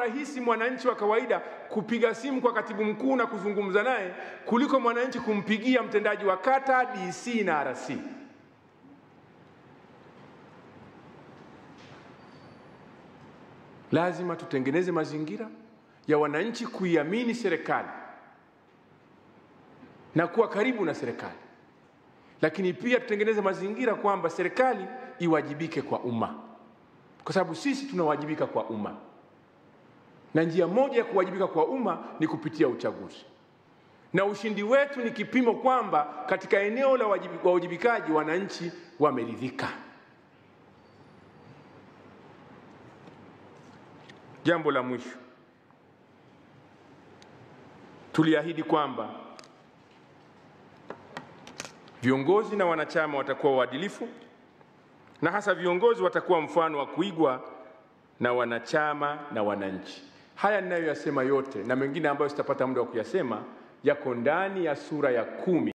rahisi mwananchi wa kawaida kupiga simu kwa katibu mkuu na kuzungumza naye kuliko mwananchi kumpigia mtendaji wa kata, DC na RC. Lazima tutengeneze mazingira ya wananchi kuiamini serikali na kuwa karibu na serikali, lakini pia tutengeneze mazingira kwamba serikali iwajibike kwa umma, kwa sababu sisi tunawajibika kwa umma, na njia moja ya kuwajibika kwa umma ni kupitia uchaguzi, na ushindi wetu ni kipimo kwamba katika eneo la uwajibikaji wananchi wameridhika. Jambo la mwisho, tuliahidi kwamba viongozi na wanachama watakuwa waadilifu na hasa viongozi watakuwa mfano wa kuigwa na wanachama na wananchi. Haya ninayoyasema yote na mengine ambayo sitapata muda wa kuyasema yako ndani ya sura ya kumi